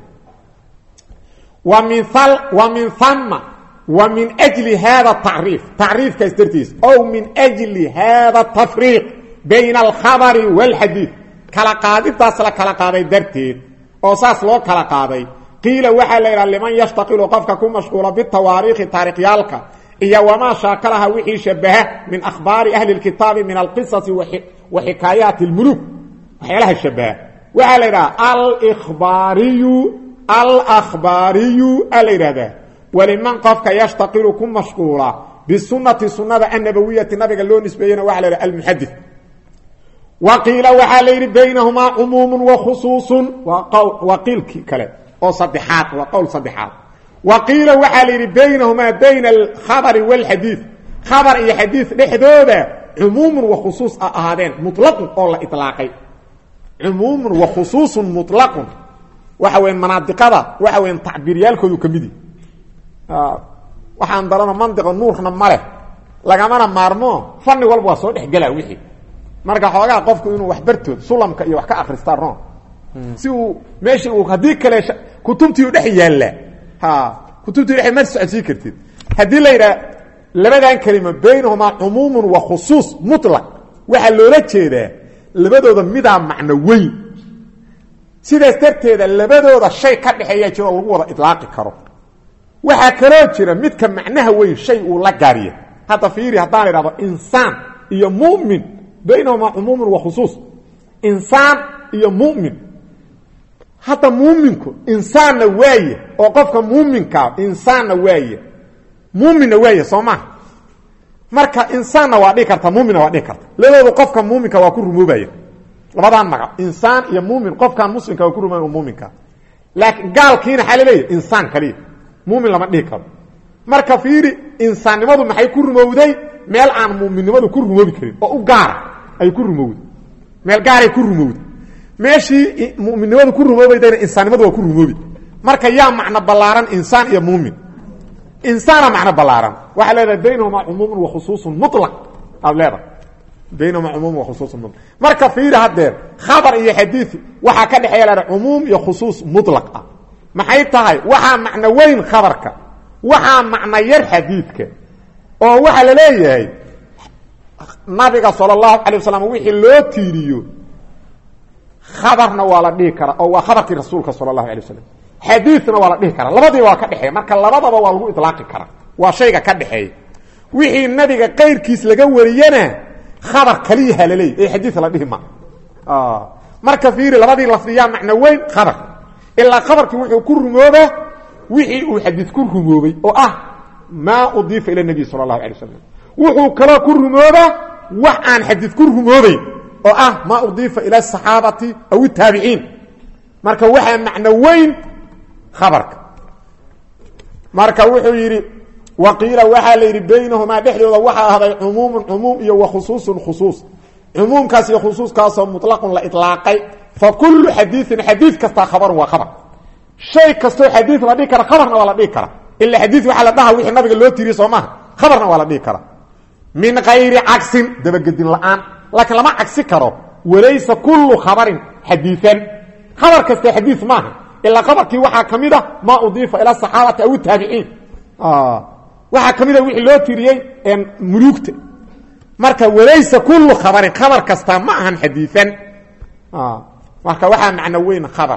A: wa min wa min hama wa min jli hada tacriif tacriifkaas dartiis ow min jli hada tafriiq bayna alkhabari wاlxadiid kala qaadidaas la kala qaaday darteed oo saas loo kala qaaday qiila waxaa la yidhaha liman yashtaqilu qofka ku mashquula bitawaariikhi taariikhyaalka iyo wamaa shaakalaha wixii shabaha min akhbaari ahli اkitaabi min alqisasi wa xikaayaati اlmuluk waxyaalaha shabaha waxaa la yidhaha albaariyu alkhbaariyu a la yidhahdaa waliman qofka yashtaqilu ku mashquula bisunati sunada annabawiyati nabiga loo nisbeeyena waxa la yidhaha almuxadis wa qiila waxaa la yidhi baynahumaa cumuumu wa khusuusun waa qiilkii kale oo saddexaad waa qowl saddexaad wa qiila waxaa la yidhi baynahumaa bayna alkhabari wاlxadiid khabar iyo xadiid dhexdooda cumuumun wa khusuus a ahaadeen muطlaqun oo la iطlaaqay cumuumun wa khusuusun muطlaqun waxa weya manaadiqada waxa weya tacbiiryaalkoodu ka midi waxaan darano mandiqa nuurna ma leh lagamana maarmo fanni walba waa soo dhexgelaa wixii marka xoogaa qofku inuu wax bartood sulamka iyo wax ka akristaa ron si uu meesha uu haddii kale kutubtii u dhex yaalla kutubtii dhex ma socodsii kartid haddii la yidhaha labadan kelima baynahumaa cumuumun wa khusuus muطlaq waxaa loola jeedaa labadooda midaa macno weyn sidaas darteeda labadooda shay ka dhexeeya jiroo lagu wada ilaaqi karo waxaa kaloo jira midka macnaha weyn shay uu la gaariya hadda fiiri haddaan idhahdo insaan iyo mumin baynahumaa cumuumun wa khusuus insaan iyo mumin hadda muuminku insaanna waaye oo qofka muuminkaa insaanna waaye muuminna waaye soo maha marka insaanna waa dhihi karta muuminna waa dhihi karta labadoodu qofka muuminka waa ku rumoobaya labadaan magac insaan iyo muumin qofkan muslimka waa ku rumooba muuminka laakiin gaalkiina xaa laleeyahy insaan kaliya muumin lama dhihi karo marka fiiri insaannimadu maxay ku rumowday meel aan muuminnimadu ku rumoobi karin oo u gaara ay ku rumowday meel gaaray ku rumowday meeshii muminnimadu ku rumoobaydayna insaannimadu waa ku rumoobi marka yaa macno ballaaran insaan iyo muumin insaana macno ballaaran waxaa leedahay baynahumaa cumuumun wa khusuusun mulaq aad leedahay baynahumaa cumuumun wa khusuusun mulaq marka fiiri haddeer khabar iyo xadiid waxaa ka dhexeeya leedahay cumuum iyo khusuus mutlaq ah maxay tahay waxaa macno weyn khabarka waxaa macno yar xadiidka oo waxaa la leeyahay nabiga sala allahu calay wasalam wixii loo tiiriyo khabarna waa la dhihi karaa oo waa khabarkii rasuulka sala allahu alay wasalam xadiidna waa la dhihi karaa labadiiba waa ka dhexeeya marka labadaba waa lagu ilaaqi karaa waa shayga ka dhexeeya wixii nabiga qayrkiis laga wariyana khabar kaliyaha laleey ee xadiid la dhihi ma marka fiiri labadii lafdiyaa macno weyn khabar ilaa khabarkii wuxuu ku rumoobaa wixii uu xadiid ku rumoobay oo ah maa udiifa ila nabiy sala allahu alay wasalam wuxuu kaloo ku rumoobaa wax aan xadiid ku rumoobeyn oo ah maa udiifa ila asaxaabati aw itaabiciin marka waxaa macno weyn khabarka marka wuxuu yidhi waqiila waxaa la yidhi baynahumaa dhexdooda waxaa ahday cumuumun cumuum iyo wa khusuusun khusuus cumuumkaas iyo khusuuskaasoo muطlaqun la iطlaaqay fa kullu xadiiin xadiid kastaa khabarun waa khabar shay kastoo xadiid la dhihi kara khabarna waa la dhihi kara ila xadiid waxaa la dhaha wixii nabiga loo tiiriye soo maaha khabarna waa la dhihi kara min kayri cagsin dabagedin la'aan laakiin lama cagsi karo walaysa kullu khabarin xadiian khabar kasta xadiid maaha ilaa khabarkii waxaa ka mid a maa udiifa ila saxaabati aw taabiciin waxaa ka mid a wixii loo tiriyey muluugta marka walaysa kullu khabarin khabar kastaa ma ahan xadiian marka waxaa macno weyn khabar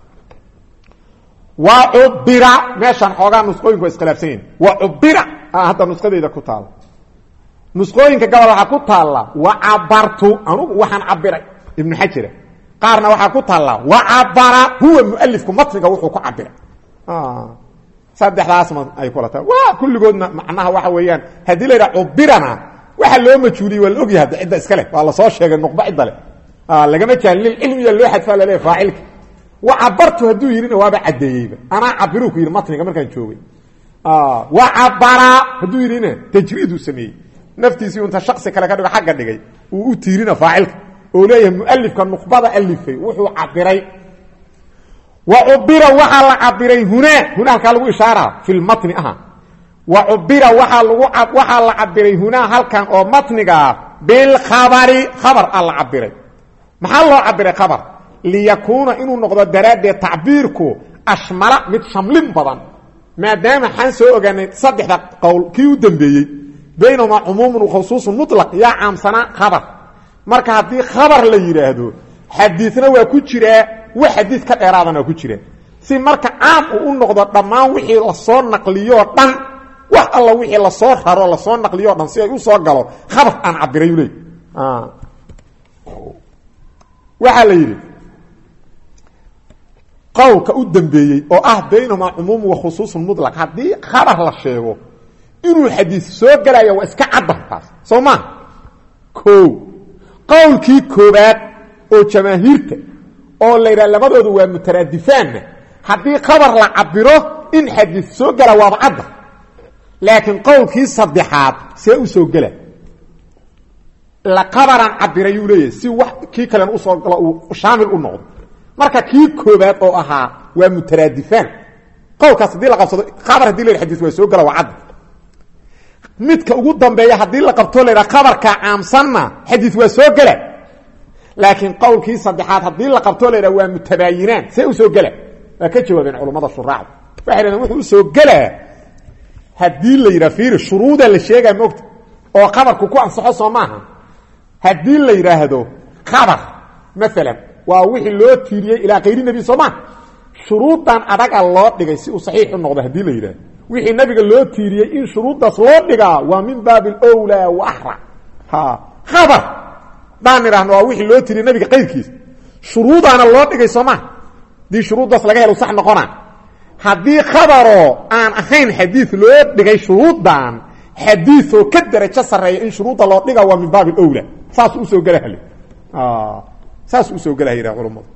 A: wa cubira meeshaan xoogaa nusqooyinku waa iskhilaafsan yihin wa cubira hadda nusqadeyda ku taala nusqooyinka gobol waxaa ku taalla wa cabartu anugu waxaan cabiray ibnu xajira qaarna waxaa ku taalla wa cabara huwa mualifku matniga wuxuu ku cabiray saddexdaasma ay kula tahay waa kulligoodna macnaha waxa weeyaan haddii la yidhaha cubirana waxa loo majhuuliyey waa la ogyahay hadda cidda iska leh waa lasoo sheegay nuqba cidda leh lagama jahli lilcilmiya loo xadfaa laleeyahy faacilka wa cabartu hadduu yidhina waaba caddeeyeyba anaa cabiruu ku yidhi matniga markaan joogay wa cabara hadduu yidhina tajriiduu sameeyey naftiisii unta shaksi kale ka dhigo xagga dhigay uu u tiirina faacilka oo leeyahay mualifka nuqbada alifay wuxuu cabiray wa cubira waxaa la cabiray hunaa hunaa halkaa lagu ishaaraa fi lmatni aha wa cubira waaa lagu waxaa la cabiray hunaa halkan oo matnigaa bilkhabari khabar a la cabiray maxaa loo cabiray khabar liyakuuna inuu noqdo daraaddeed tacbiirku ashmala mid shamlin badan maadaama xaan soo ogaanay saddexda qowl kii u dambeeyey baynahumaa cumuumun wakhusuusun mutlaq yaa caamsanaa khabar marka haddii khabar la yidhaahdo xadiidna waa ku jiraa wax xadiid ka dheeraadana waa ku jira si marka caam uu u noqdo dhammaan wixii lasoo naqliyoo dhan wax alla wixii lasoo raro lasoo naqliyoo dhan si ay u soo galo khabar aan cabiray u leey waxaa la yidhi qowlka u dambeeyey oo ah baynahumaa cumuumu wa khusuusun mutlaq haddii khabar la sheego inuu xadiid soo gelaya waa iska caddan taas soo maa o qowlkii koobaad oo jamaahiirta oo la yidhaha labadoodu waa mutaraadifaanna haddii khabar la cabiro in xadiid soo gela waaba cadda laakiin qowlkii saddexaad see u soo gela la khabaraan cabirayuu leeyahay si wax kii kalena usoo galo uu shaamil u noqdo marka kii koobaad oo ahaa waa mutaraadifaan qowlkaas haddii la qabsado khabar hadii la yidha xadis waa soo gela waa cadda midka ugu dambeeya haddii la qabto la yidhaha khabarka caamsanna xadiid waa soo gela laakiin qowlkii saddexaad haddii la qabto la yidhaha waa mutabaayinaan see u soo gela waa ka jawaabeen culammada shuraacda waxay dhahdeen wuxuu usoo gelaa haddii la yidhaha fiiri shuruuda la sheegaa moogta oo khabarku ku ansaxo soo maaha haddii la yidhaahdo khabar maalan waa wixii loo tiiriyey ilaa kayri nebi soo maa shuruuddan adaga loo dhigay si uu saxiix u noqdo haddii la yidhahdo wixii nabiga loo tiiriyey in shuruuddaas loo dhigaa waa min baabi alwlaa wa axra ha khabar daan idhahno waa wixii loo tiiriyey nabiga qayrkiisa shuruudaana loo dhigay soo maa haddii shuruuddaas laga helo sax noqona haddii khabaroo aan ahayn xadiid loo dhigay shuruuddan xadiioo ka darajo sarreeya in shuruudda loo dhiga waa min baabi alwlaa saasuu usoo gelahal saasuu usoo gelahayha culammadu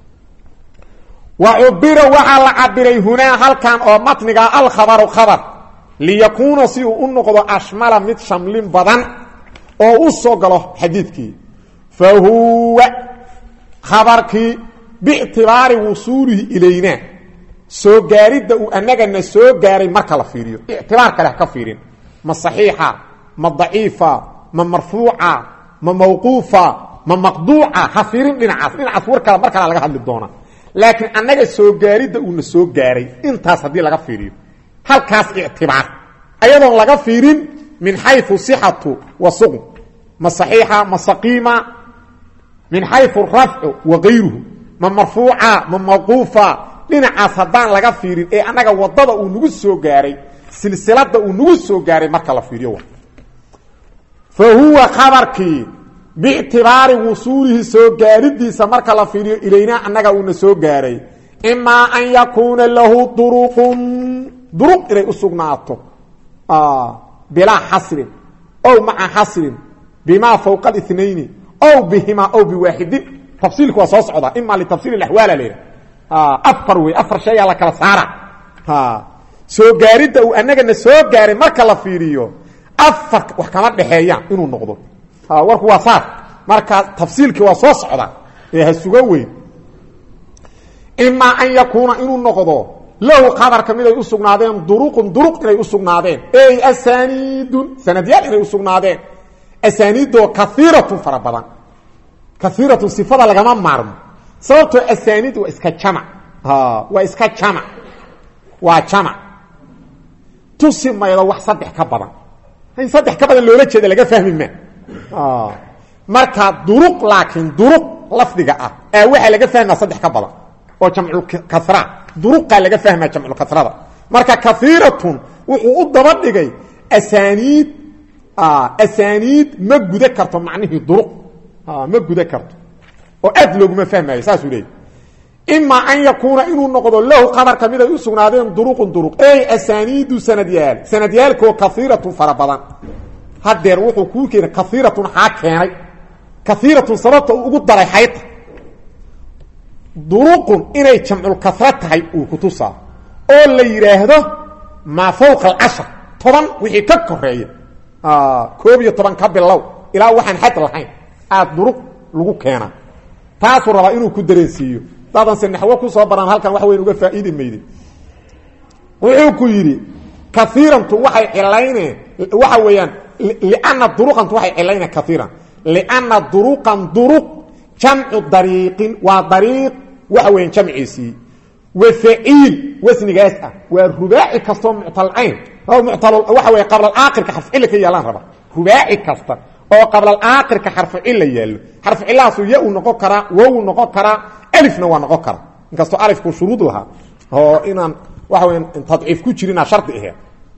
A: wa cubira waxaa la cabiray hunaa halkan oo matniga alkhabaru khabar liyakuuna si uu u noqdo ashmala mid shamlin badan oo u soo galo xadiidkii fa huwa khabarkii biictibaari wusuulihi ilayna soo gaaridda uu anagana soo gaaray marka la fiiriyo ictibaar kale ha ka fiirin ma صaxiixa ma daciifa ma marfuuca ma mawquufa ma maqduuca ha fiirin dhinacaas dhinacaas war kale mar kala laga hadli doona laakiin annaga soo gaaridda uuna soo gaaray intaas haddii laga fiiriyo halkaas ictibaar ayadoon laga fiirin min xayu صixatu wa suqm ma صaxiixa ma saqiima min xayu rafcu wa gayruhu ma marfuuca ma mawquufa dhinacaas haddaan laga fiirin ee annaga wadada uu nagu soo gaaray silsilada uu nagu soo gaaray marka la fiiriyo fa huwa khabarkii biictibaari wusuulihi soo gaaridiisa marka la fiiriyo ilaynaa annaga uuna soo gaaray imaa an yakuuna lahu duruqun duruq inay u sugnaato bilaa xasrin ow maca xasrin bimaa fawqa اثنayni ow bihimaa ow biwaaxidin tafsiilku waa soo socdaa ima litafsiil اaxwaala leha afar wey afar shayaa la kala saara soo gaaridda uu anagana soo gaaray marka la fiiriyo afar wax kama dhexeeyaan inuu noqdo warku waa saar marka tafsiilkii waa soo socda ee ha suga weyn imaa an yakuuna inuu noqdo lahu qabarka mid ay u sugnaadeen duruqun duruq inay u sugnaadeen ey asaniidun sanadyaal inay u sugnaadeen asaniidoo kaiiratun fara badan kaiiratun sifada lagama maarmo sababtoo asaniid waa iska jamac waa iska jamac waa jamac tusi maydo wax saddex ka badan in saddex ka badan loola jeeda laga fahmi ma marka duruq laakiin duruq lafdiga ah ee waxaa laga fahmaa saddex ka badan oo jamculkasra duruqaa laga fahmaa jamculkasrada marka kaiiratun wuxuu u daba dhigay asaniid asaniid ma guda karto macnihii duruq ma guda karto oo aad looguma fahmayo saasuu leeyay imaa an yakuuna inuu noqdo lahu qabarka mid ay u sugnaadeen duruqun duruq ey asaniidu sanadyaal sanadyaalkoo kaiiratun fara badan hadeer wuxuu kuu keenay kaiiratun xaa keenay kaiiratun sababta uu ugu daray xayta duruqun inay jamculkasra tahay uu kutusaa oo la yidhaahdo maa fawqa alcashar toban wixii ka koreeya koob iyo toban ka bilow ilaa waxaan xad lahayn aad duruq lagu keena taasuu rabaa inuu ku dareensiiyo dadanse naxwo kusoo baran halkan wax weyn uga faa'iidi mayde wuxuu ku yidhi kaiirantu waxay cilayneen waxa weeyaan liana duruqantu waxay cilayneen kaiiran liana duruqan duruq jamcu dariiqin waa dariiq waxa weyan jamciisii wa faciil wasnigaas ah waa rubaaci kastoo muctalcayn muctal waxa weya qablalaakirka xarfucilla ka yaalaan raba rubaaci kasta oo qablalaakirka xarfucilla yaallo xarfucillahaasu ya uu noqon karaa wow noqon karaa alifna waa noqon karaa inkastoo alifku shuruud lahaa oo inaan waxa weya tadciif ku jirina shardi aheed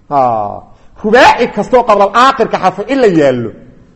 A: rubaaci kastoo qablalaakirka xarfucilla yaallo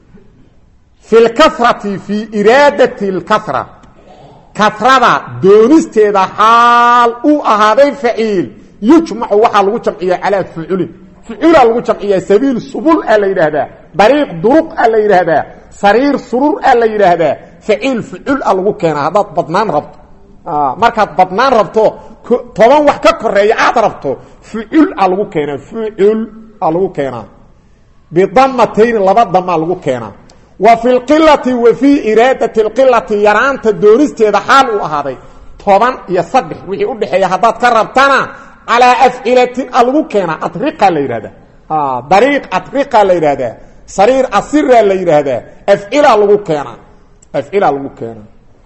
A: fi lkasrati fii iraadati اlkasra kasrada doonisteeda xaal uu ahaaday faciil yujmacu waxaa lagu jamciyaa calaa fuculin fuculaa lagu jamciyaa sabiil subul a la yidhaahdaa dariiq duruq a la yidhaahdaa sariir surur a la yidhaahdaa faciil fucul a lagu keenaa haddaad badnaan rabto markaad badnaan rabto toban wax ka koreeya aad rabto fucul a lagu keenaa fucul a lagu keenaa bidamatayni laba damaa lagu keenaa wa fi lqilati wa fii iraadati lqilati yaraanta doonisteeda xaal uu ahaaday toban iyo saddex wixii udhexeeya haddaad ka rabtana calaa afcilatin a lagu keenaa atriqa la yidhahdaa dariiq atriqa la yidhaahdaa sariir asira la yidhaahdaa afcila lagu keenaa afcila lagu keenaa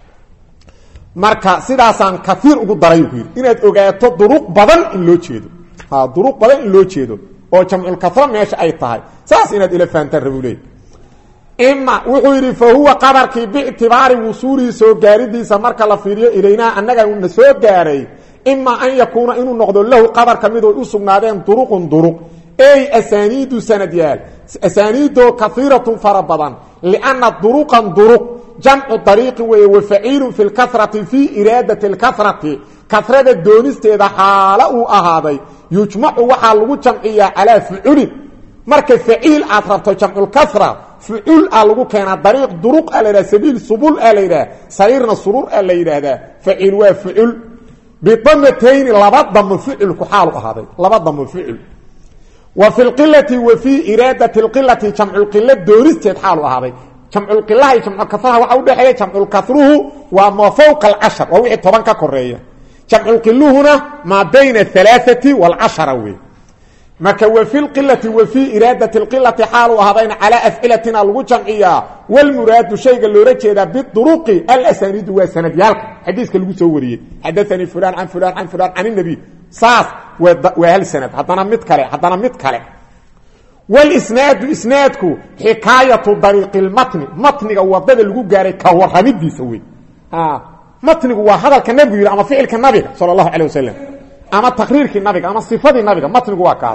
A: marka sidaasaan kaiir ugu daray ku yidhi inaad ogaato duruq badan in loo jeedo duruq badan in loo jeedo oo jamculkasra meesha ay tahay saas inaad ila fahantaan rabu leey ima wuxuu yidhi fa huwa qabarkii biictibaari wusuulihi soo gaaridiisa marka la fiiriyo ilaynaa annaga una soo gaaray ima an yakuuna inuu noqdo lahu qabarka mid ay u sugnaadeen duruqun duruq ey asaaniidu sanadyaal asaaniidoo kaiiratun fara badan lianna duruqan duruq jamcu dariiqin weeye wa faciilun fi lkasrati fii iraadati lkasrati kasrada doonisteeda xaalo uu ahaaday yujmacu waxaa lagu jamciyaa calaa fuculin marka faciil aad rabto jamculkasra fucul a lagu keenaa dariiq duruq a la yidhaha sabiil subul a la yidhaha sariirna surur a la yidhaahdaa faciil waa fucul bidamatayni laba damo ficilku xaalu ahaaday laba damo ficil wa fi lqilati wa fii iraadati lqilati jamculqila doonisteed xaalu ahaaday jamculqilaha iyo jamculkasraha waxa udhexeeya jamculkasruhu waa maa fawqa alcashar waa wixii toban ka koreeya jamculqiluhuna maa bayna alaaati waalcashara wey marka wa fi lqilati wa fii iraadati lqilati xaalu ahaadayna calaa afcilatina lagu jamciyaa walmuraadu shayga loola jeedaa biduruqi alasaniidu waa sanadyaalka xadiiska lagu soo wariyey xadaanii fulan can fulan can fulan can nabiy saas waa hal sanad haddana mid kale haddana mid kale wlsnaadu isnaadku xikaayatu dariiqi lmatni matniga wadada lagu gaaray ka waramidiisa wey matnigu waa hadalka nabigu yidhi ama ficilka nabiga sal allahu calay wasalam ama taqriirkii nabiga ama sifadii nabiga matnigu waa kaas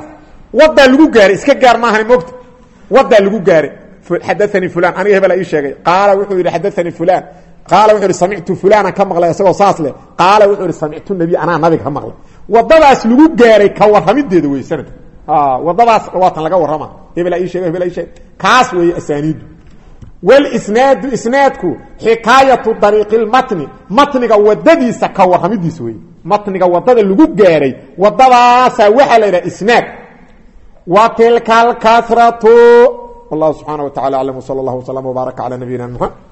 A: wadaa lagu gaaray iska gaar maahan mogta wadaa lagu gaaray xadaanii fulan aniga hebela ii sheegay qaala wuxuu yidhi xadaanii fulan qaala wuxuu yidhi samictu fulanan ka maqlay isagoo saas leh qaala wuxuu yidhi samictu nabiy anaa nabiga ka maqlay wadadaas lagu gaaray ka warramideeda wey sanadka wadadaas waatan laga warrama hebela ii sheegay hebela ii sheegay kaas weeye asaaniidu wlsnaadu isnaadku xikaayatu dariiqi lmatni matniga wadadiisa ka warramidiisa wey matniga wadada lagu gaaray wadadaasaa waxaa la yidhaha isnaad wa tilka alkasratu wallahu subxaana wa tacala aclam wsala allah wslam wbaaraka cala nabiyina mxamed